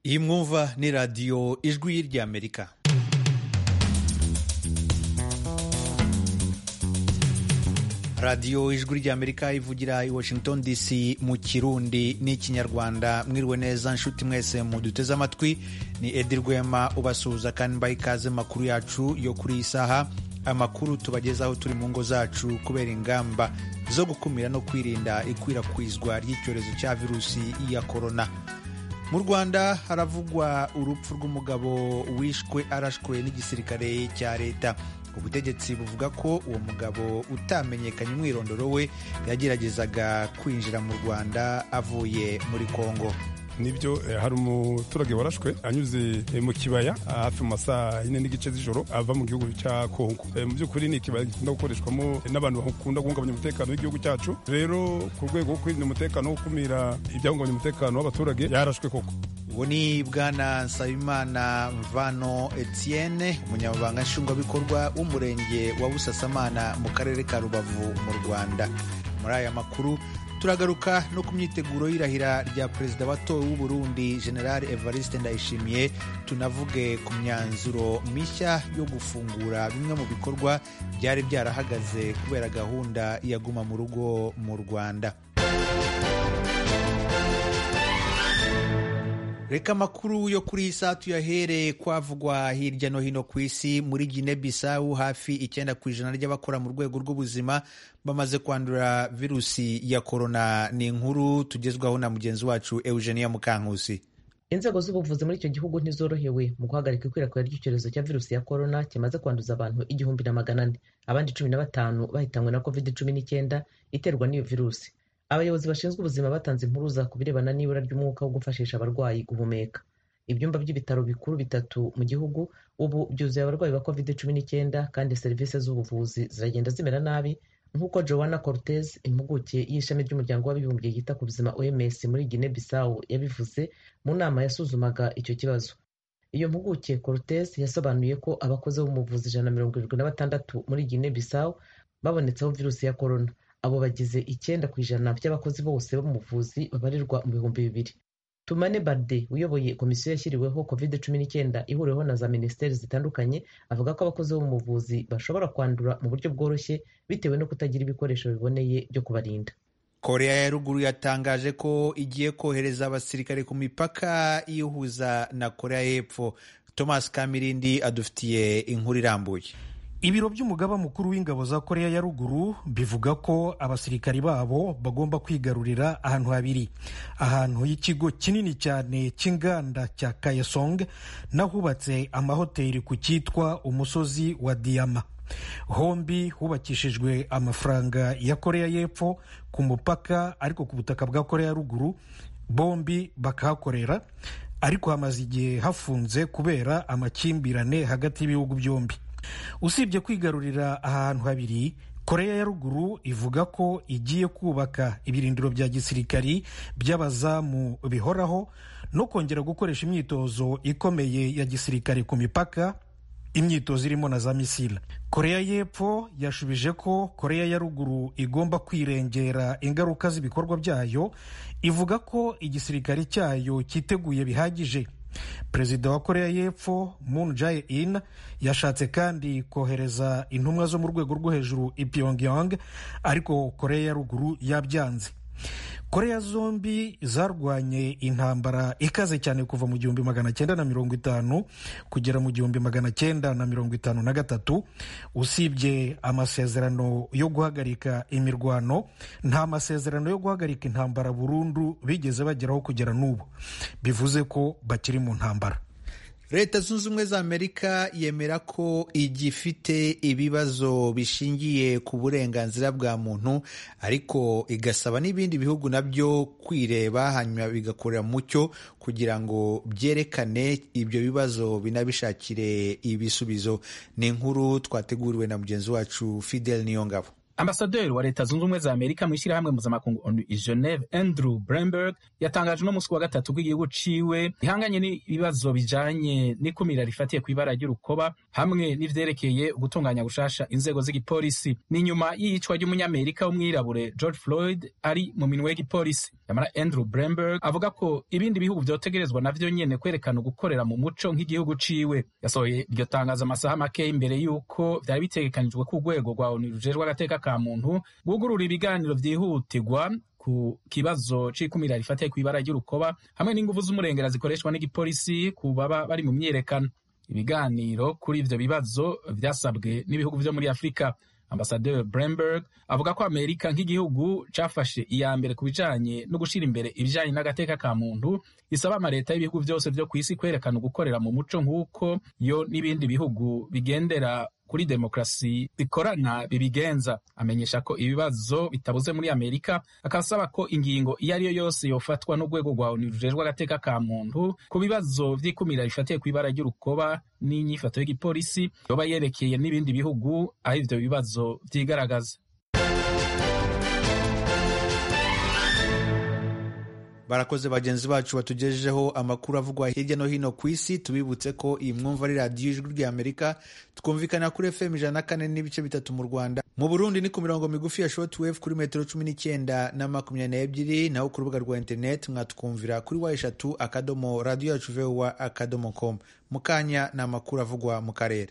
iyi mwumva ni radiyo ijwi ry'amerika radiyo ijwi ry'amerika ivugira i washington dc mu kirundi n'ikinyarwanda mwiriwe neza nshuti mwese muduteze amatwi ni edi rwema ubasuhuza kandi mbaha ikaze makuru yacu yo kuri iyi saha amakuru tubagezaho turi mu ngo zacu kubera ingamba zo gukumira no kwirinda ikwirakwizwa ry'icyorezo cya virusi ya korona mu rwanda haravugwa urupfu rw'umugabo wishwe arashwe n'igisirikare cya leta ubutegetsi buvuga ko uwo mugabo utamenyekanye umwirondoro we yageragezaga kwinjira mu rwanda avuye muri kongo nibyo hari umuturage warashwe anyuze mu kibaya hafi mu masaha yine n'igice z'ijoro ava mu gihugu cya kongo mu by'ukuri ni ikibaya gikunda gukoreshwamo n'abantu bakunda guhungabanya umutekano w'igihugu cyacu rero ku rwego rwo kwirinda umutekano wo gukumira ibyahungabanya umutekano w'abaturage yarashwe koko uwo ni bwana nsabimana mvano etienne umunyamabanga nshingwabikorwa w'umurenge wa busasamana mu karere ka rubavu mu rwanda muri aya makuru turagaruka no ku myiteguro y'irahira rya perezida watowe w'u Burundi general evariste ndayishimiye tunavuge ku myanzuro mishya yo gufungura bimwe mu bikorwa byari byarahagaze kubera gahunda ya guma mu rugo mu rwanda reka amakuru yo kuri iyi saa tuyahereye kwavugwa hirya no hino ku isi muri gine bisawu hafi icyenda ku ijana ry'abakora mu rwego rw'ubuzima bamaze kwandura virusi ya korona ni inkuru tugezwaho na mugenzi wacu eugenia mukankusi inzego z'ubuvuzi muri icyo gihugu ntizorohewe mu guhagarika ikwirakwira ry'icyorezo cya virusi ya korona kimaze kwanduza abantu igihumbi na magana ane abandi cumi na batanu bahitanywe na covid cumi n'icyenda iterwa n'iyo virusi abayobozi bashinzwe ubuzima batanze impuruza ku birebana n'ibura ry'umwuka wo gufashisha abarwayi guhumeka ibyumba by'ibitaro bikuru bitatu mu gihugu ubu byuzuye abarwayi ba covid cumi n'icyenda kandi serivisi z'ubuvuzi ziragenda zimera nabi nk'uko joanna cortez impuguke y'ishami ry'umuryango w'abibumbye yita ku buzima oms muri guinea bissau yabivuze mu nama yasuzumaga icyo kibazo iyo mpuguke cortez yasobanuye ko abakozi bo mu buvuzi ijana na mirongo irindwi na batandatu muri guinea bissau babonetseho virusi ya korona abo bagize icyenda ku ijana by'abakozi bose bo mu buvuzi babarirwa mu bihumbi bibiri tumane barde uyoboye komisiyo yashyiriweho covid cumi n'icyenda ihuriweho na za minisiteri zitandukanye avuga ko abakozi bo mu buvuzi bashobora kwandura mu buryo bworoshye bitewe no kutagira ibikoresho biboneye byo kubarinda korea ya ruguru yatangaje ko igiye kohereza abasirikare ku mipaka iyihuza na korea y'epfo thomas kamirindi adufitiye inkuru irambuye ibiro by'umugaba mukuru w'ingabo za korea ya ruguru bivuga ko abasirikari babo bagomba kwigarurira ahantu habiri ahantu h'ikigo kinini cyane cy'inganda cya kayesong n'ahubatse amahoteli ku cyitwa umusozi wa diyama hombi hubakishijwe amafaranga ya korea y'epfo ku mupaka ariko ku butaka bwa korea ya ruguru bombi bakahakorera ariko hamaze igihe hafunze kubera amakimbirane hagati y'ibihugu byombi usibye kwigarurira ahantu habiri korea ya ruguru ivuga ko igiye kubaka ibirindiro bya gisirikari by'abazamu bihoraho no kongera gukoresha imyitozo ikomeye ya gisirikare ku mipaka imyitozo irimo na za misile korea y'epfo yashubije ko korea ya ruguru igomba kwirengera ingaruka z'ibikorwa byayo ivuga ko igisirikare cyayo cyiteguye bihagije perezida wa korea y'epfo moon jae-in yashatse kandi kohereza intumwa zo mu rwego rwo hejuru i pyongyang ariko korea ya ruguru yabyanze korea zombi zarwanye intambara ikaze cyane kuva mu gihumbi magana cyenda na mirongo itanu kugera mu gihumbi magana cyenda na mirongo itanu na gatatu usibye amasezerano yo guhagarika imirwano nta masezerano yo guhagarika intambara burundu bigeze bageraho kugera n'ubu bivuze ko bakiri mu ntambara leta zunze ubumwe za amerika yemera ko igifite ibibazo bishingiye ku burenganzira bwa muntu ariko igasaba n'ibindi bihugu nabyo kwireba hanyuma bigakorera mucyo kugira ngo byerekane ibyo bibazo binabishakire ibisubizo ni inkuru twateguriwe na mugenzi wacu fidel niyongabo ambasaderi wa leta zunze ubumwe za amerika mu ishyirahamwe mpuzamakungu onu i geneve andrew bremberg yatangaje uno munsi wa gatatu ko igihugu ciwe gihanganye n'ibibazo bijanye n'ikumira rifatiye ku ibara ry'urukoba hamwe n'ivyerekeye gutunganya gushasha inzego z'igipolisi ni nyuma y'iyicwa ry'umunyamerika w'umwirabure george floyd ari mu minwe y'igipolisi yamara andrew bremberg avuga ko ibindi bihugu vyotegerezwa navyo nyene kwerekana ugukorera mu muco nk'igihugu ciwe yasohoye iryo tangazo amasaha make imbere y'uko vyari bitegekanijwe ko urwego rwa onu rujejwe agateka ka muntu rwugurura ibiganiro vyihutirwa ku kibazo c'ikumira rifatiye kw'ibara ry'urukoba hamwe n'inguvu z'umurengera zikoreshwa n'igipolisi ku baba bari mu myiyerekano ibiganiro kuri ivyo bibazo vyasabwe n'ibihugu vyo muri afurika ambasaderi bremberg avuga ko amerika nk'igihugu cafashe iya mbere ku bijanye no gushira imbere ibijanye n'agateka ka muntu isaba amaleta y'ibihugu vyose vyo kw'isi kwerekana ugukorera mu muco nk'uko yo n'ibindi bihugu bigendera kuri demokarasi bikorana bibigenza amenyesha ko ibibazo bitabuze muri amerika akasaba ko ingingo iyo ari yo yose yofatwa n'urwego rwa onu rujejwe agateka ka muntu ku bibazo vy'ikumira rifatiye kw'ibara ry'urukoba n'inyifato y'igipolisi yoba yerekeye n'ibindi bihugu aho ivyo bibazo vyigaragaza barakoze bagenzi bacu batugejejeho amakuru avugwa hirya no hino ku isi tubibutse ko iyi mwumva ari radiyo ijwi ry'amerika twumvikana kuri fm ijana na kane n'ibice bitatu mu rwanda mu burundi ni ku mirongo migufi ya shortwave kuri metero cumi n'icyenda na makumyabiri n'ebyiri naho ku rubuga rwa interineti mwatwumvira kuri wa eshatu akadomo radiyo yacu vowa akadomo com mu kanya ni amakuru avugwa mu karere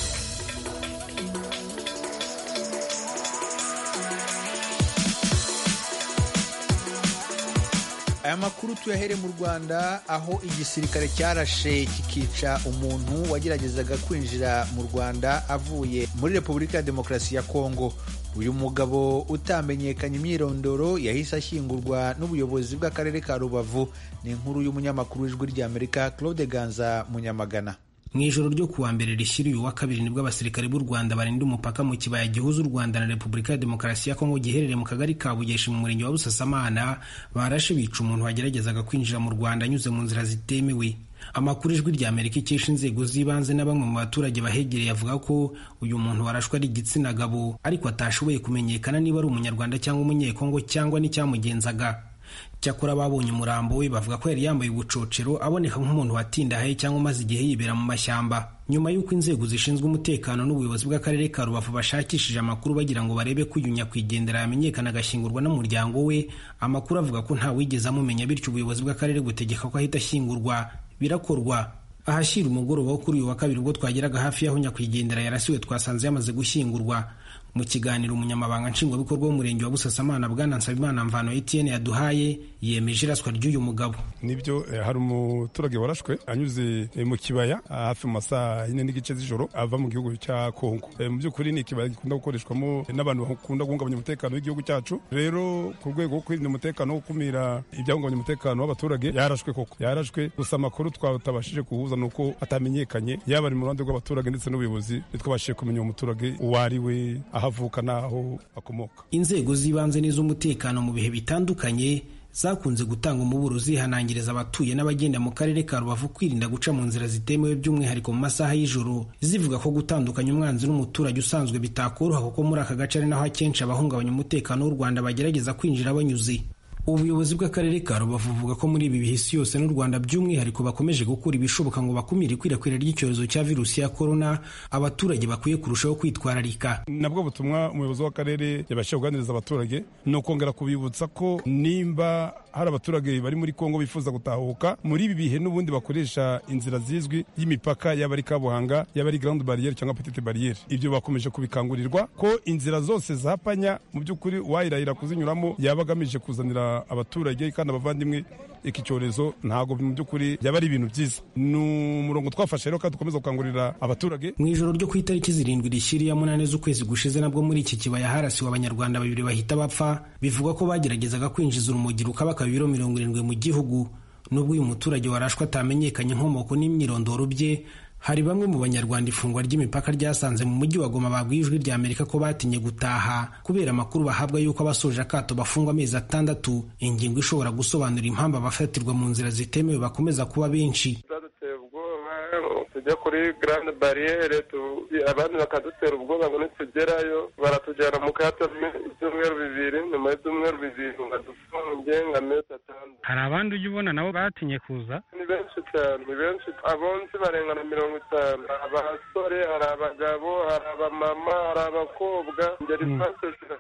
aya makuru tuyahere mu rwanda aho igisirikare cyarashe kikica umuntu wageragezaga kwinjira mu rwanda avuye muri repubulika ya demokarasi ya kongo uyu mugabo utamenyekanye imyirondoro yahise ashyingurwa n'ubuyobozi bw'akarere ka rubavu ni inkuru y'umunyamakuru w'ijwi ry'amerika claude ganza munyamagana mu ijoro ryo kuwa mbere rishyira uyu wa kabiri nibwo abasirikare b'u rwanda barinda umupaka mu kibaya gihuza u rwanda na repubulika ya demokarasi ya kongo giherereye mu kagari ka bugeshi mu murenge wa busasamana barashe bica umuntu wageragezaga kwinjira mu rwanda anyuze mu nzira zitemewe amakuru ijwi rya amerika ikesha inzego z'ibanze na bamwe mu baturage bahegereye avuga ko uyu muntu warashwe ari igitsina gabo ariko atashoboye kumenyekana niba ari umunyarwanda cyangwa umunyekongo cyangwa n'icyamugenzaga cyakora babonye umurambo we bavuga ko yari yambaye ubucocero aboneka nk'umuntu watindahaye cyangwa umaze igihe yibera mu mashyamba nyuma y'uko inzego zishinzwe umutekano n'ubuyobozi bw'akarere ka rubavu bashakishije amakuru bagira ngo barebe ko uyu nyakwigendera yamenyekana agashyingurwa n'umuryango we amakuru avuga ko nta wigeze amumenya bityo ubuyobozi bw'akarere butegeka ko ahita ashyingurwa birakorwa ahashyira umugoroba wo kuri uyu wa kabiri ubwo twageraga hafi y'aho nyakwigendera yarasiwe twasanze yamaze gushyingurwa mu kiganiro umunyamabanga nshingwabikorwa w'umurenge wa busasamana bwana nsabimana mvano etienne yaduhaye yemeje iraswa ry'uyu mugabo nibyo hari umuturage warashwe anyuze mu kibaya hafi mu masaha yine n'igice z'ijoro ava mu gihugu cya kongo mu by'ukuri ni ikibaya gikunda gukoreshwamo n'abantu bakunda guhungabanya umutekano w'igihugu cyacu rero ku rwego rwo kwirinda umutekano wo gukumira ibyahungabanya umutekano w'abaturage yarashwe koko yarashwe gusa amakuru twatabashije kuhuza ni uko atamenyekanye yaba ari mu ruhande rw'abaturage ndetse n'ubuyobozi ntitwabashije kumenya uwo muturage uwo ari we aho avuka n'aho akomoka inzego z'ibanze n'iz'umutekano mu bihe bitandukanye zakunze gutanga umuburo zihanangiriza abatuye n'abagenda mu karere ka rubavu kwirinda guca mu nzira zitemewe by'umwihariko mu masaha y'ijoro zivuga ko gutandukanya umwanzi n'umuturage usanzwe bitakoroha kuko muri aka gace ari naho akenshi abahungabanya umutekano w'u rwanda bagerageza kwinjira banyuze ubuyobozi bw'akarere ka rubavu buvuga ko muri ibi bihe isi yose n'u rwanda by'umwihariko bakomeje gukora ibishoboka ngo bakumire ikwirakwira ry'icyorezo cya virusi ya korona abaturage bakwiye kurushaho kwitwararika nabwo butumwa umuyobozi w'akarere yabashije kuganiriza abaturage ni ukongera kubibutsa ko nimba hari abaturage bari muri kongo bifuza gutahuka muri ibi bihe n'ubundi bakoresha inzira zizwi y'imipaka yaba ari kabuhanga yaba ari grande barriere cyangwa petite barriere ibyo bakomeje kubikangurirwa ko inzira zose zapanya mu by'ukuri uwayirahira kuzinyuramo yaba agamije kuzanira abaturage kandi abavandimwe iki cyorezo ntabwo mu by'ukuri byaba ari ibintu byiza ni umurongo twafashe rero kandi dukomeza gukangurira abaturage mu ijoro ryo ku itariki zirindwi rishyiriye munani z'ukwezi gushize nabwo muri iki kibaya harasiwe abanyarwanda babiri bahita bapfa bivugwa ko bageragezaga kwinjiza urumogi rukabaka ibiro mirongo irindwi mu gihugu nubwo uyu muturage warashwe atamenyekanye inkomoko n'imyirondoro bye hari bamwe mu banyarwanda ifungwa ry'imipaka ryasanze mu mujyi wa Goma babwiye ijwi rya Amerika ko batinye gutaha kubera amakuru bahabwa y'uko abasoje akato bafungwa amezi atandatu ingingo ishobora gusobanura impamvu abafatirwa mu nzira zitemewe bakomeza kuba benshi tujya kuri garande bariyeri abandi bakadutera ubwoba ngo nitugerayo baratujyana mu kato ibyumweru bibiri nyuma y'ibyumweru bibiri badufunge nka mezi atandatu hari abandi ujya ubona nabo batinye kuza ni benshi cyane ni benshi abonsi barenga na mirongo itanu abasore hari abagabo hari abamama hari abakobwa ingeri zose zirahari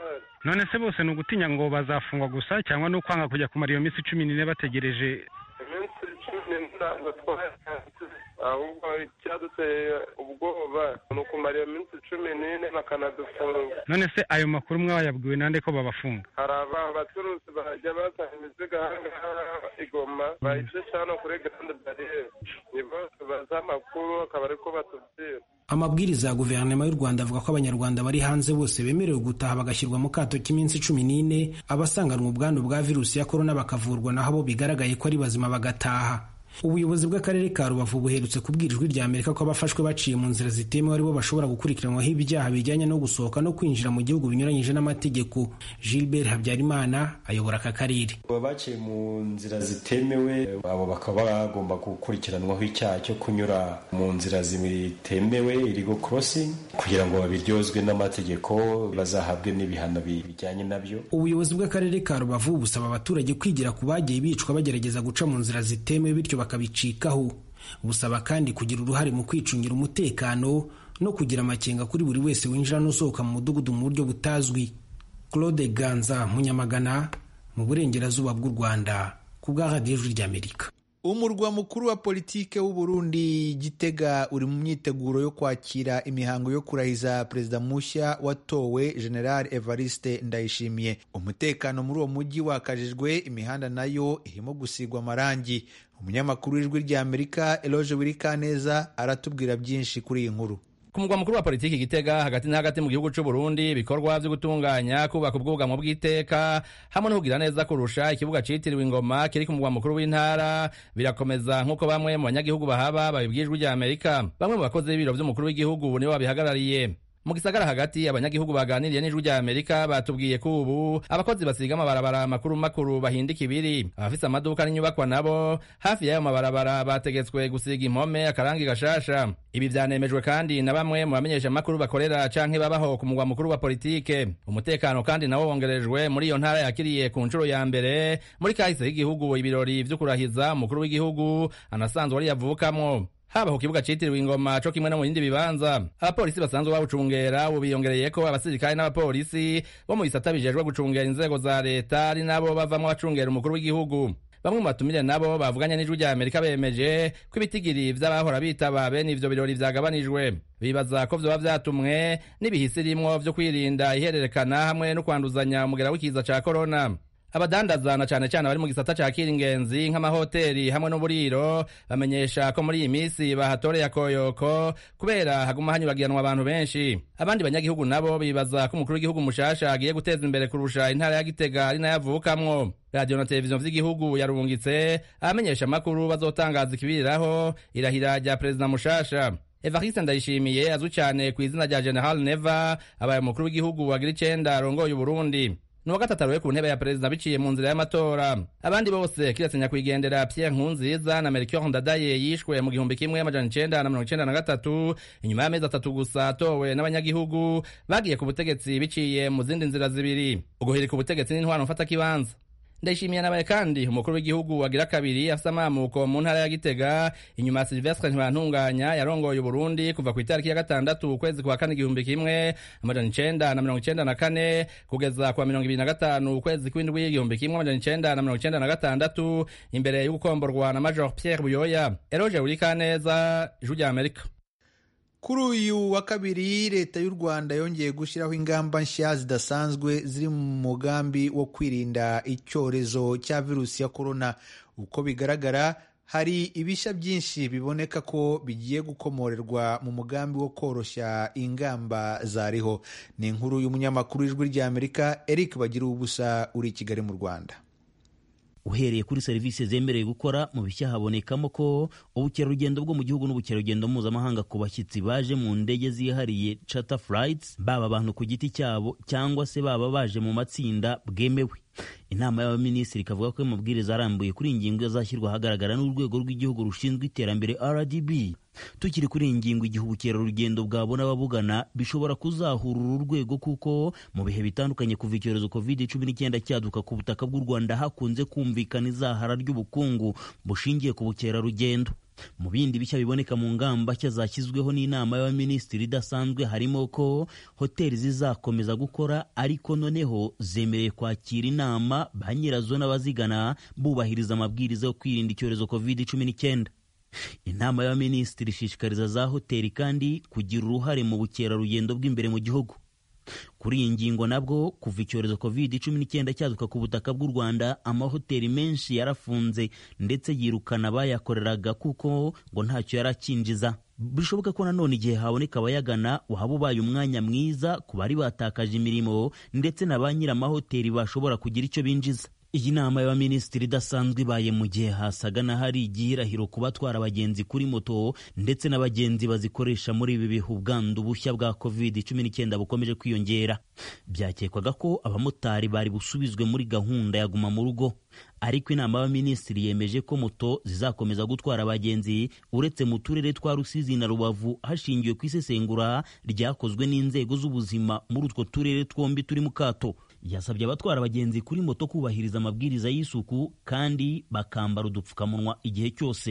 none se bose ni ugutinya ngo bazafungwa gusa cyangwa ni ukwanga kujya kumara iyo minsi cumi n'ine bategereje iminsi cumi n'ine ntabwo twayanze ahubwo icyaduteye ubwoba ni ukumara iyo minsi cumi n'ine bakanadufunga none se ayo makuru mwayabwiwe nande ko babafunga hari aba bacuruzi bajya bazana imizigo ahangaha igoma bayicisha hano kuri grande bariyeri nibo tubaza amakuru akaba ariko batubwira amabwiriza ya guverinoma y'u rwanda avuga ko abanyarwanda bari hanze bose bemerewe gutaha bagashyirwa mu kato k'iminsi cumi n'ine abasanganwa ubwandu bwa virusi ya korona bakavurwa naho abo bigaragaye ko ari bazima bagataha ubuyobozi bw'akarere ka rubavu buherutse kubwira ijwi rya amerika ko abafashwe baciye mu nzira zitemewe aribo bashobora gukurikiranwaho ibyaha bijyanye no gusohoka no kwinjira mu gihugu binyuranyije n'amategeko gilbert habyarimana ayobora aka karere baciye mu nzira zitemewe abo bakaba bagomba gukurikiranwaho icyaha cyo kunyura mu nzira zitemewe irigo crossing kugira ngo babiryozwe n'amategeko bazahabwe n'ibihano bijyanye nabyo ubuyobozi bw'akarere ka rubavu busaba abaturage kwigira ku bagiye bicwa bagerageza guca mu nzira zitemewe bityo bakabicikaho busaba kandi kugira uruhare mu kwicungira umutekano no kugira amakenga kuri buri wese winjira n'usohoka mu mudugudu mu buryo butazwi claude ganza munyamagana mu burengerazuba bw'u rwanda ku bwa radiyo ijwi ry'amerika umurwa mukuru wa politike w'u Burundi gitega uri mu myiteguro yo kwakira imihango yo kurahiza perezida mushya watowe general evariste ndayishimiye umutekano muri uwo mujyi wakajijwe imihanda nayo irimo gusigwa amarangi umunyamakuru w'ijwi ry'amerika eloge wirikaneza aratubwira byinshi kuri iyi nkuru ku mugwa mukuru wa politiki gitega hagati na hagati mu gihugu cy'u Burundi ibikorwa byo gutunganya kubaka ubwugamo bw'iteka hamwe no kugira neza kurusha ikibuga citiriwe ingoma kiri ku mugwa mukuru w'intara birakomeza nk'uko bamwe mu banyagihugu bahaba babibwijwe rya Amerika bamwe mu bakozi b'ibiro by'umukuru w'igihugu nibo babihagarariye mu gisagara hagati abanyagihugu baganiriye n'ijwi rya amerika batubwiye ko ubu abakozi basiga amabarabara makuru makuru bahindika ibiri abafise amaduka n'inyubakwa nabo hafi y'ayo mabarabara bategetswe gusiga impome akarangi gashasha ibi vyanemejwe kandi na bamwe mu bamenyesha makuru bakorera canke babaho ku mugwa mukuru wa politike umutekano kandi nawo wongerejwe muri iyo ntara yakiriye ku nshuro ya mbere muri kahise y'igihugu ibirori vyo kurahiza umukuru w'igihugu anasanzwe ari yavukamwo haba ku kibuga citiriwe ingoma co kimwe no mu bindi bibanza abapolisi basanzwe babucungera ubu biyongereyeko abasirikare n'abapolisi bo mu bisata bijejwe gucungera inzego za leta ari nabo bavamwo abacungera umukuru w'igihugu bamwe mu batumire nabo bavuganye n'ijwi rya amerika bemeje ko ibitigiri vy'abahora bitaba bene ivyo birori vyagabanijwe bibaza ko vyoba vyatumwe n'ibihisi rimwo vyo kwirinda ihererekana hamwe no kwanduzanya umugera w'ikiza ca korona abadandaza na cane cane bari mu gisata ca kiringenzi nk'amahoteli hamwe n'uburiro bamenyesha ko muri iyi misi bahatoreye akoyoko kubera haguma hanyuragiranwa abantu benshi abandi banyagihugu nabo bibaza ko umukuru w'igihugu mushasha agiye guteza imbere kurusha intara ya gitega ari nayo avukamwo radiyo na televiziyo vy'igihugu yarungitse abamenyesha amakuru bazotangaza ikibiriraho irahira rya perezida mushasha evariste ndayishimiye azwi cyane ku izina rya general neva abaye umukuru w'igihugu wagira icenda arongoye uburundi ni uwa gatatu aroye ku ntebe ya perezida biciye mu nzira y'amatora abandi bose kiretse nyakwigendera pierre nkunziza na melchior ndadaye yishwe mu gihumbi kimwe amajana icenda na mirongo icenda na gatatu inyuma y'amezi atatu gusa atowe n'abanyagihugu bagiye ku butegetsi biciye mu zindi nzira zibiri uguhirika ubutegetsi n'intwaro mfatakibanza ndayishimiye nabaye kandi umukuru w'igihugu wagira kabiri afise amamuko mu ntara ya gitega inyuma ya silvestre ntibantunganya yarongoye uburundi kuva ku itariki ya gatandatu ukwezi kwa kane igihumbi kimwe amajana icenda na mirongo icenda na kane kugeza kwa mirongo ibiri na gatanu ukwezi kw'indwi igihumbi kimwe amajana icenda na mirongo icenda na gatandatu imbere y'ugukomborwa na major pierre buyoya eroge urikaneza ijwi rya amerika kuri uyu wa kabiri leta y'u rwanda yongeye gushyiraho ingamba nshya zidasanzwe ziri mu mugambi wo kwirinda icyorezo cya virusi ya korona uko bigaragara hari ibishya byinshi biboneka ko bigiye gukomorerwa mu mugambi wo koroshya ingamba zariho ni inkuru y'umunyamakuru w'ijwi ry'amerika eric bagira ubusa uri i kigali mu rwanda uhereye kuri serivisi zemerewe gukora mu bishya habonekamo ko ubukerarugendo bwo mu gihugu n'ubukerarugendo mpuzamahanga ku bashyitsi baje mu ndege zihariye charter flights baba abantu ku giti cyabo cyangwa se baba baje mu matsinda bwemewe inama y'abaminisitiri ikavuga ko amabwiriza arambuye kuri iyi ngingo azashyirwa ahagaragara n'urwego rw'igihugu rushinzwe iterambere rdb tukiri kuri iyi ngingo igihe ubukerarugendo bwabona ababugana bishobora kuzahura uru rwego kuko mu bihe bitandukanye kuva icyorezo covid cumi n'icyenda cyaduka ku butaka bw'u rwanda hakunze kumvikana izahara ry'ubukungu bushingiye ku bukerarugendo mu bindi bishya biboneka mu ngamba nshya zashyizweho n'inama y'abaminisitiri idasanzwe harimo ko hoteli zizakomeza gukora ariko noneho zemerewe kwakira inama ba nyirazo n'abazigana bubahiriza amabwiriza yo kwirinda icyorezo covid cumi n'icyenda inama y'abaminisitiri ishishikariza za hoteli kandi kugira uruhare mu bukerarugendo bw'imbere mu gihugu kuri iyi ngingo nabwo kuva icyorezo covid cumi n'icyenda cyaduka ku butaka bw'u rwanda amahoteli menshi yarafunze ndetse yirukana abayakoreraga kuko ngo ntacyo yari akinjiza bishoboka ko nanone igihe haboneka abayagana waba ubaye umwanya mwiza ku bari batakaje imirimo ndetse na ba nyir'amahoteli bashobora kugira icyo binjiza iyi nama y'abaminisitiri idasanzwe ibaye mu gihe hasaga n'ahari igihirahiro ku batwara abagenzi kuri moto ndetse n'abagenzi bazikoresha muri ibi bihe ubwandu bushya bwa covid cumi n'icyenda bukomeje kwiyongera byakekwaga ko abamotari bari busubizwe muri gahunda ya guma mu rugo ariko inama y'abaminisitiri yemeje ko moto zizakomeza gutwara abagenzi uretse mu turere twa rusizi na rubavu hashingiwe ku isesengura ryakozwe n'inzego z'ubuzima muri utwo turere twombi turi mu kato yasabye abatwara abagenzi kuri moto kubahiriza amabwiriza y'isuku kandi bakambara udupfukamunwa igihe cyose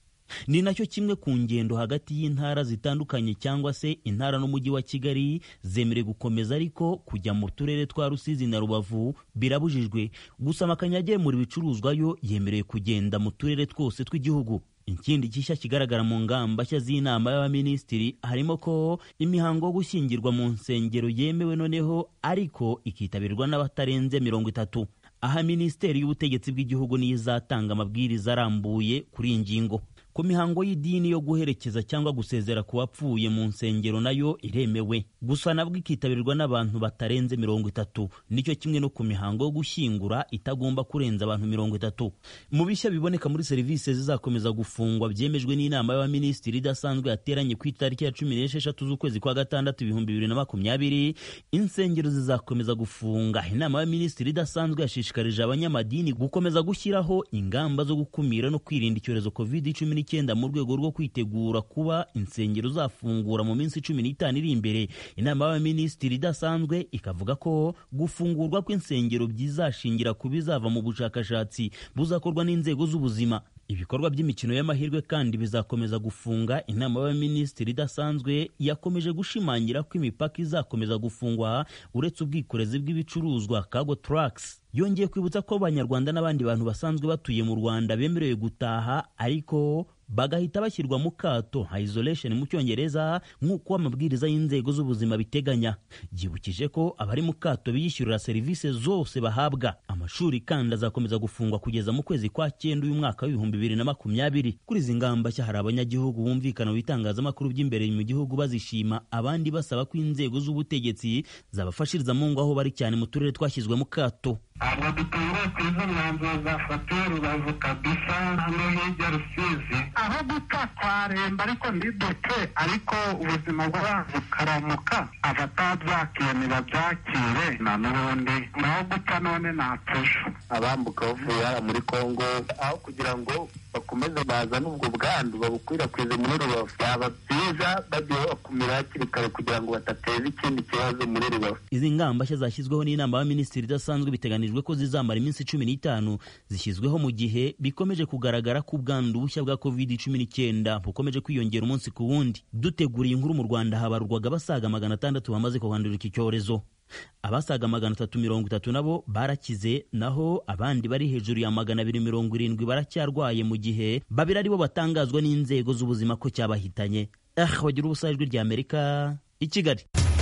ni nacyo kimwe ku ngendo hagati y'intara zitandukanye cyangwa se intara n'umujyi wa kigali zemerewe gukomeza ariko kujya mu turere twa rusizi na rubavu birabujijwe gusa amakamyo agemura ibicuruzwa yo yemerewe kugenda mu turere twose tw'igihugu ikindi gishya kigaragara mu ngamba nshya z'inama y'abaminisitiri harimo ko imihango yo gushyingirwa mu nsengero yemewe noneho ariko ikitabirwa n'abatarenze mirongo itatu aha minisiteri y'ubutegetsi bw'igihugu niyo izatanga amabwiriza arambuye kuri iyi ngingo ku mihango y'idini yo guherekeza cyangwa gusezera ku bapfuye mu nsengero nayo iremewe gusa nabwo ikitabirwa n'abantu batarenze mirongo itatu nicyo kimwe no ku mihango yo gushyingura itagomba kurenza abantu mirongo itatu mu bishya biboneka muri serivisi zizakomeza gufungwa byemejwe n'inama y'abaminisitiri idasanzwe yateranye ku itariki ya cumi n'esheshatu z'ukwezi kwa gatandatu ibihumbi bibiri na makumyabiri insengero zizakomeza gufunga inama y'abaminisitiri idasanzwe yashishikarije abanyamadini gukomeza gushyiraho ingamba zo gukumira no kwirinda icyorezo covid cumi n'icyenda mu rwego rwo kwitegura kuba insengero zafungura mu minsi cumi n'itanu iri imbere inama y'abaminisitiri idasanzwe ikavuga ko gufungurwa kw'insengero byizashingira ku bizava mu bushakashatsi buzakorwa n'inzego z'ubuzima ibikorwa by'imikino y'amahirwe kandi bizakomeza gufunga inama y'abaminisitiri idasanzwe yakomeje gushimangira ko imipaka izakomeza gufungwa uretse ubwikorezi bw'ibicuruzwa cargo trucks yongeye kwibutsa ko abanyarwanda n'abandi bantu basanzwe batuye mu rwanda bemerewe gutaha ariko bagahita bashyirwa mu kato nka isolation mu cyongereza nk'uko amabwiriza y'inzego z'ubuzima biteganya byibukije ko abari mu kato biyishyurira serivisi zose bahabwa amashuri kandi azakomeza gufungwa kugeza mu kwezi kwa cyenda uyu mwaka w'ibihumbi bibiri na makumyabiri kuri izi ngamba nshya hari abanyagihugu bumvikana mu bitangazamakuru by'imbere mu gihugu bazishima abandi basaba ko inzego z'ubutegetsi zabafashiriza mu ngo aho bari cyane mu turere twashyizwe mu kato ntabwo dutunguye ku izo mwanzuro zafatiwe rubavu kabisa no hirya rusizi aho gupfa twaremba ariko ntiduke ariko ubuzima bw'abantu bukaramuka abatabyakiye ntibabyakire na n'ubundi naho gupfa none ntapfusha abambuka bavuye hariya muri kongo aho kugira ngo bakomeze bazane ubwo bwandu babukwirakwize muri rubavu byaba byiza bagiye bakumira hakiri kare kugira ngo badateza ikindi kibazo muri rubavu izi ngamba nshya zashyizweho n'inama y'abaminisitiri idasanzwe biteganijwe ko zizamara iminsi cumi n'itanu zishyizweho mu gihe bikomeje kugaragara ko ubwandu bushya bwa covid cumi n'icyenda bukomeje kwiyongera umunsi ku wundi duteguriye inkuru mu rwanda habarurwaga basaga magana atandatu bamaze kuhandura iki cyorezo abasaga magana atatu mirongo itatu nabo barakize naho abandi bari hejuru ya magana abiri mirongo irindwi baracyarwaye mu gihe babiri aribo batangazwa n'inzego z'ubuzima ko cyabahitanye ah bagira ubusa ijwi rya amerika i kigali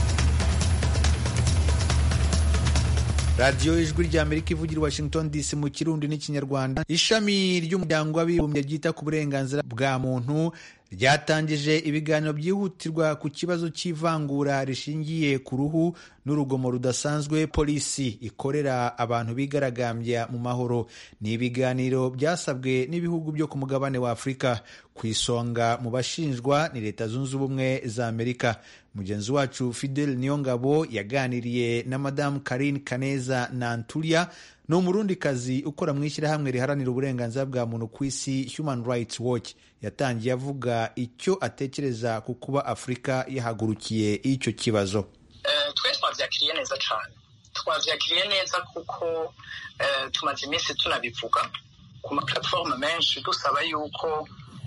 radiyo ijwi rya amerika ivugira i washington dc mu kirundi n'ikinyarwanda ishami ry'umuryango w'abibumbye ryita ku burenganzira bwa muntu ryatangije ibiganiro byihutirwa ku kibazo cy'ivangura rishingiye ku ruhu n'urugomo rudasanzwe polisi ikorera abantu bigaragambya mu mahoro ni ibiganiro byasabwe n'ibihugu byo ku mugabane wa afurika ku isonga mu bashinjwa ni leta zunze ubumwe za amerika mugenzi wacu fidel niyongabo yaganiriye na madamu karine kaneza nanturia ni umurundikazi ukora mu ishyirahamwe riharanira uburenganzira bwa muntu ku isi human rights watch yatangiye avuga icyo atekereza ku kuba afurika yahagurukiye icyo kibazo twe twabyakiriye neza cyane twabyakiriye neza kuko tumaze iminsi tunabivuga ku maplatforme menshi dusaba yuko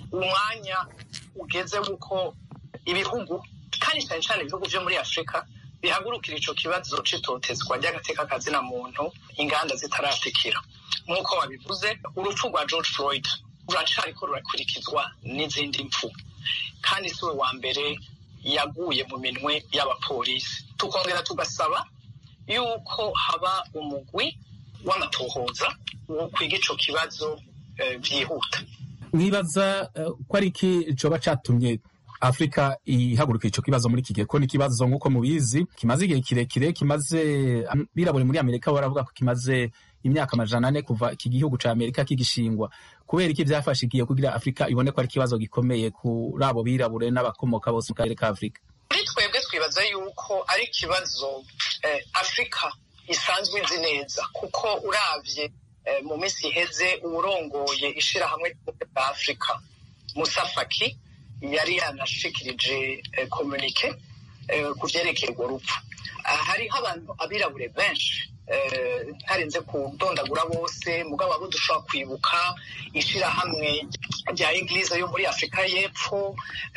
umwanya ugeze w'uko ibihugu kandi cyane cyane ibihugu byo muri afurika bihagurukira ico kibazo c'itotezwa ry'agateka kazina muntu inganda zitaratikira nk'uko wabivuze urupfu rwa george floyd ruracariko rurakurikizwa n'izindi mpfu kandi si we wa mbere yaguye mu minwe y'abapolisi tukongera tugasaba yuko haba umugwi w'amatohoza wo kwiga ico kibazo byihuta mwibaza ko ari iki coba catumye afurika ihagurukira ico kibazo muri iki gihe ko ni ikibazo nk'uko mubizi kimaze igihe kirekire kimaze birabure muri amerika baravuga ko kimaze imyaka amajana ane kuva iki gihugu ca amerika kigishingwa kubera iki vyafashe igihe kugira afurika ibone ko ari ikibazo gikomeye kuri abo birabure n'abakomoka bose mu karere ka afurika muri twebwe twibaza yuko ari ikibazo afurika isanzwe izi neza kuko uravye mu minsi iheze uwurongoye ishirahamwe rya afurika musafaki yari yanashikirije komunike ku vyerekeye urwo rupfu hariho abantu abirabure benshi ntarenze kudondagura bose mugabo abo dushobora kwibuka ishirahamwe rya eglise yo muri afurika y'epfo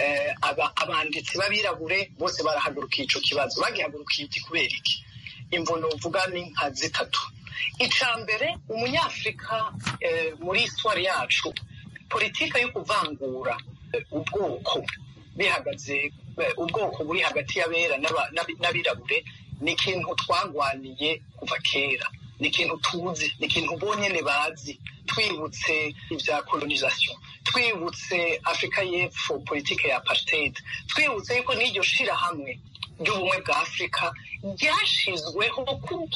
abanditsi b'abirabure bose barahagurukiye ico kibazo bagihagurukiye iki kubera iki imvo novuga ni nka zitatu ica mbere umunyafurika muri iswari yacu politika yo kuvangura ubwoko bihagaze ubwoko buri hagati y'abera n'abirabure ni ikintu twagwaniye kuva kera ni ikintu tuzi ni ikintu bonyene bazi twibutse ibya kolonisation twibutse afurika y'epfo politike ya apartheid twibutse yuko n'iryo shirahamwe ry'ubumwe bwa afurika ryashizweho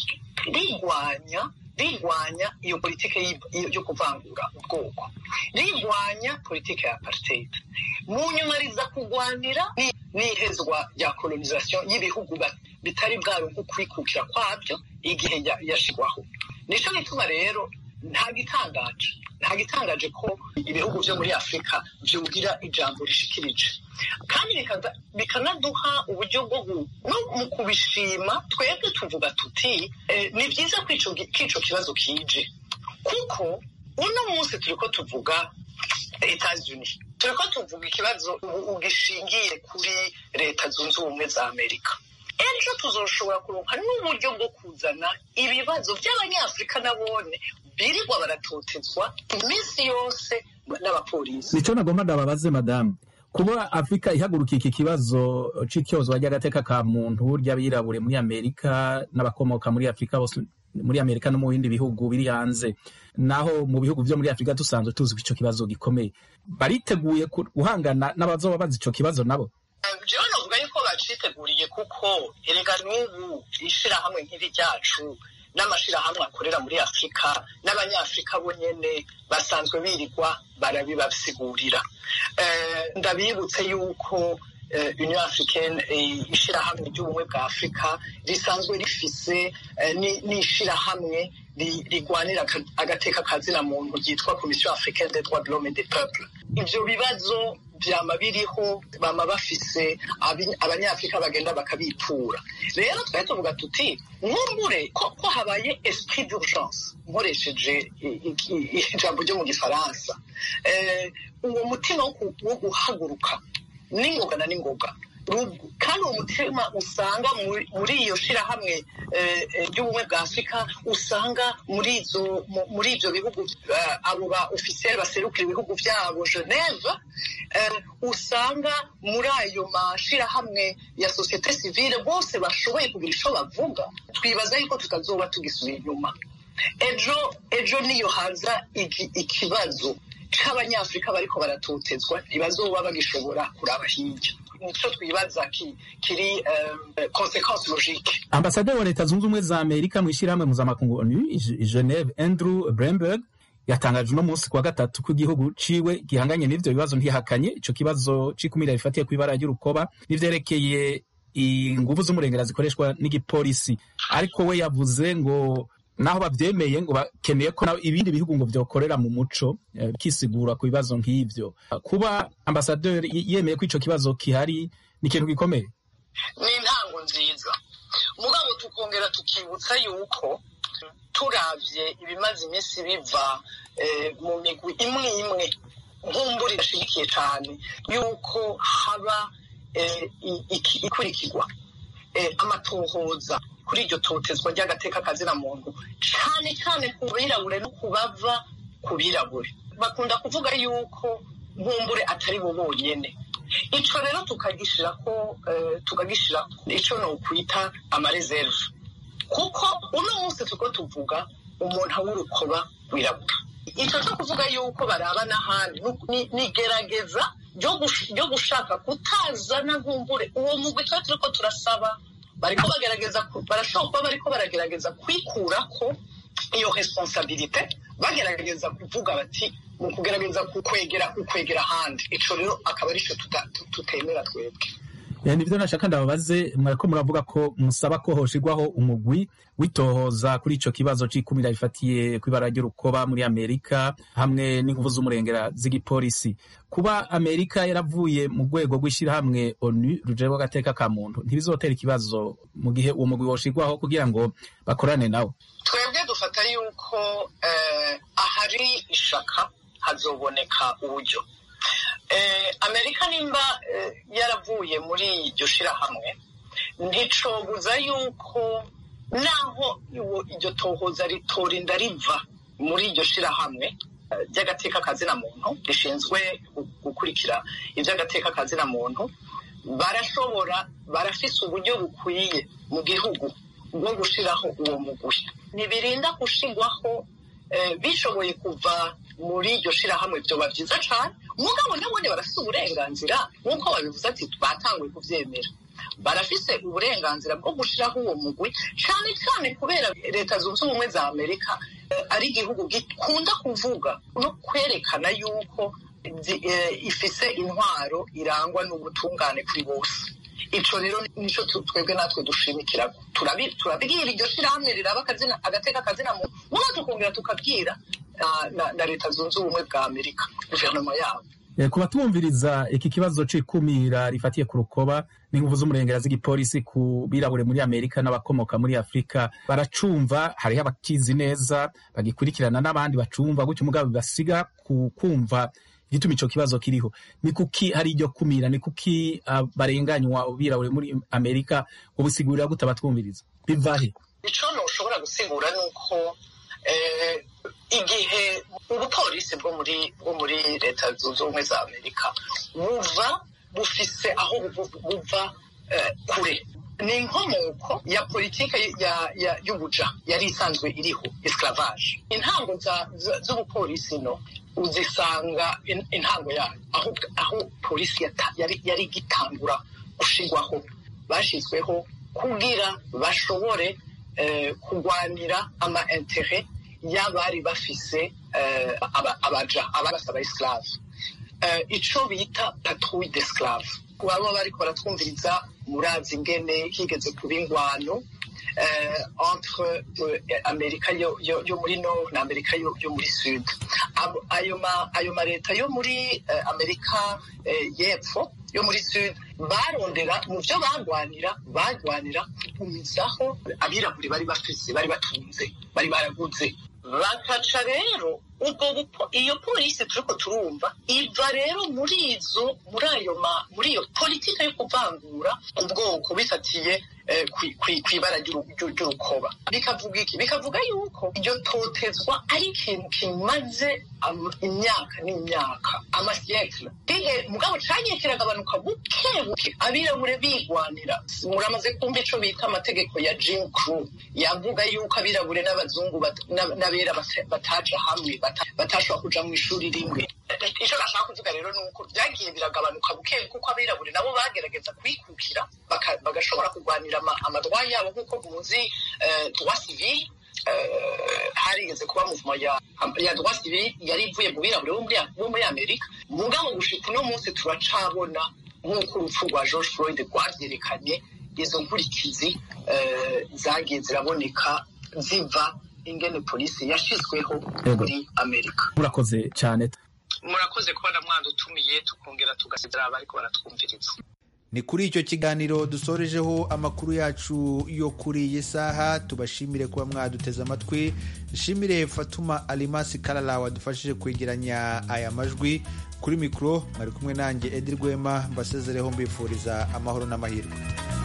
rigwanya rirwanya iyo politike yo kuvangura ubwoko rirwanya politike ya apartheid mu nyuma riza kurwanira n'ihezwa rya kolonisation y'ibihugu bitari bwaronka ukwikukira kwabyo igihe yashigwaho nico gituma rero nta gitangaje nta gitangaje ko ibihugu byo muri afurika vyugira ijambo rishikirije kandi bikanaduha uburyo bwo no mu kubishima twebwe tuvuga tuti ni byiza ko ico kibazo kije kuko uno munsi turiko tuvuga etats-unis turiko tuvuga ikibazo ugishingiye kuri leta zunze ubumwe za amerika ejo tuzoshobora kuronka n'uburyo bwo kuzana ibibazo by'abanyafurika nabone birirwa baratotezwa iminsi yose n'abapolisi nico nagomba ndababaze madamu kuba afurika ihagurukiye iki kibazo c'icyozwa ry'agateka ka muntu ry'abirabure muri amerika n'abakomoka muri afurika bose muri amerika no mu bindi bihugu biri hanze naho mu bihugu vyo muri afurika dusanzwe tuzi ko ico kibazo gikomeye bariteguye guhangana n'abazoba bazi ico kibazo nabo jewe novuga yuko baciteguriye kuko erega n'ubu ishirahamwe nk'iri ryacu n'amashirahamwe akorera muri afurika n'abanyafurika bo nyene basanzwe birirwa barabibasigurira ndabibutse yuko union africaine ishirahamwe ry'ubumwe bwa afurika risanzwe rifise n'ishirahamwe rigwanira agateka kazina muntu ryitwa komisiyo africaine des droits de l'homme et des peuples ivyo bibazo vyama biriho bama bafise abanyafurika bagenda bakabitura rero twari tuvuga tuti nkumbure ko habaye esprit d'urgence nkoresheje ijambo ryo mu gifaransa uwo mutima wo guhaguruka n'ingoga na n'ingoga kandi uwo mutima usanga muri iyo shirahamwe ry'ubumwe bwa afurika usanga muri izo muri ibyo bihugu abo ba ofisiyeri baserukira ibihugu byabo geneve usanga muri ayo mashirahamwe ya sosiyete sivile bose bashoboye kugira icyo bavuga twibaza yuko tutazoba tugisubira inyuma ejo ejo niyo haza ikibazo c'abanyafurika bariko baratotezwa ntibazoba bagishobora kuraba hirya nico twibaza kiri consequence logique ambasaderi wa leta zunze ubumwe za amerika mu ishyirahamwe mpuzamakungu onu geneve andrew bremberg yatangaje uno munsi kuwa gatatu ko igihugu ciwe gihanganye n'ivyo bibazo ntihakanye ico kibazo c'ikumira rifatiye kw'ibara ry'urukoba n'ivyerekeye inguvu z'umurengera zikoreshwa n'igipolisi ariko we yavuze ngo naho bavyemeye ngo bakeneye ko ibindi bihugu ngo vyokorera mu muco bikisigura ku bibazo nk'ivyo kuba ambasaderi yemeye ko ico kibazo kihari ni ikintu gikomeye ni intango nziza mugabo tukongera tukibutsa yuko turavye ibimaze iminsi biva mu migwi imwe imwe nkumbura irashigikiye cyane yuko haba ikurikirwa amatohoza kuri iryo totezwa ry'agateka kazina muntu cyane cyane ku birabure no ku bava ku birabure bakunda kuvuga yuko nkumbure atari bo bonyine icyo rero tukagishyira ko tukagishyira icyo ni ukwita amareserve kuko uno munsi tuko tuvuga umuntu w'urukoba wirabura icyo cyo kuvuga yuko baraba n'ahandi ni igerageza ryo gushaka kutazana nkumbure uwo mugwi tuba turi ko turasaba bariko bagerageza barashobora kuba bariko baragerageza kwikura ko iyo responsabilite bagerageza kuvuga bati mu kugerageza kukwegera kukwegera ahandi ico rero akaba ari cyo tutemera twebwe nibyo nashaka ndababaze mwariko muravuga ko musaba ko hoshirwaho umugwi witohoza kuri ico kibazo c'ikumira rifatiye kw'ibara ry'urukoba muri amerika hamwe n'inguvu z'umurengera z'igipolisi kuba amerika yaravuye mu rwego rw'ishirahamwe onu rujejwe agateka ka muntu ntibizotera ikibazo mu gihe uwo mugwi woshirwaho kugira ngo bakorane nawe twebwe dufata yuko ahari ishaka hazoboneka uburyo amerika nimba yaravuye muri iryo shirahamwe nticobuza yuko naho iryo tohoza ritorinda riva muri iryo shirahamwe ry'agateka kazina muntu rishinzwe gukurikira iby'agateka kazina muntu barashobora barafise uburyo bukwiye mu gihugu bwo gushiraho uwo mugwi ntibirinda gushigwaho bishoboye kuva muri iryo shirahamwe byoba byiza cyane mugabo nabone barafise uburenganzira nk'uko babivuze ati batanguye kubyemera barafise uburenganzira bwo gushiraho uwo mugwi cyane cyane kubera leta zunze ubumwe za amerika ari igihugu gikunda kuvuga no kwerekana yuko ifise intwaro irangwa n'ubutungane kuri bose ico rero nico twebwe natwe dushimikira turabwira iryo shirahamwe riraba agateka kazina muntu muga tukongera tukabwira na leta zunze ubumwe bwa amerika guverinoma yabo ku batumviriza iki kibazo c'ikumira rifatiye ku rukoba n'inguvu z'umurengera z'igipolisi ku birabure muri amerika n'abakomoka muri afurika baracumva hariho abakizi neza bagikurikirana n'abandi bacumva gutyo umugabo bibasiga ku kumva igituma ico kibazo kiriho ni kuki hari iryo kumira ni kuki uh, barenganywa birabure muri amerika ubusigurira gute abatwumviriza bivahe ico noshobora gusigura nuko eh, igihe ubupolisi bwo muri bwo muri leta zunze ubumwe za amerika buva bufise aho buva eh, kure ni inkomoko ya politike y'ubuja yari isanzwe iriho esclavage intango z'ubupolisi no uzisanga intango yayo aho aho polisi yari igitangura gushirwaho bashyizweho kugira bashobore kurwanira ama intere y'abari bafise abaja abasaba esclave ico bita patrouille d'esclave baba bariko baratwumviriza murazi ingene higeze kuba ingwano entre amerika yo muri nord na amerika yo muri sud ayo ma leta yo muri amerika y'epfo yo muri sud barondera mu byo barwanira barwanira kugumizaho abirabure bari bafise bari batunze bari baraguze bakaca rero ubwo iyo polisi turiko turumva iva rero muri izo muri ayo ma muri iyo politika yo kuvangura ubwoko bifatiye kw'ibara ry'urukoba bikavuga iki bikavuga yuko iryo totezwa ari ikintu kimaze imyaka n'imyaka amasiyekira ihe mugabo cagiye kiragabanuka buke buke abirabure bigwanira muramaze kumva ico bita amategeko ya jim crew yavuga yuko abirabure n'abazungu n'abera bataja hamwe batashobora kuja mu ishuri rimwe ico nashaka kuvuga rero ni uko vyagiye biragabanuka buke kuko abirabure nabo bagerageza kwikukira bagashobora kurwanira amadwa yabo nk'uko muzi droit civil harigeze kuba muvuma ya droit civil yari ivuye mu birabure bo muri amerika mugabo gushika uno munsi turacabona nk'uko urupfu rwa george floyd rwavyerekanye izo nkurikizi zagiye ziraboneka ziva ingene polisi yashizweho muri amerika murakoze cyane murakoze kubona mwadutumiye tukongera tugasezera abariko baratwumviriza ni kuri icyo kiganiro dusorejeho amakuru yacu yo kuri iyi saha tubashimire kuba mwaduteze amatwi nshimire fatuma alimasi karara wadufashije kwegeranya aya majwi kuri mikoro mwari kumwe nanjye edi rwema mbasezereho mbifuriza amahoro n'amahirwe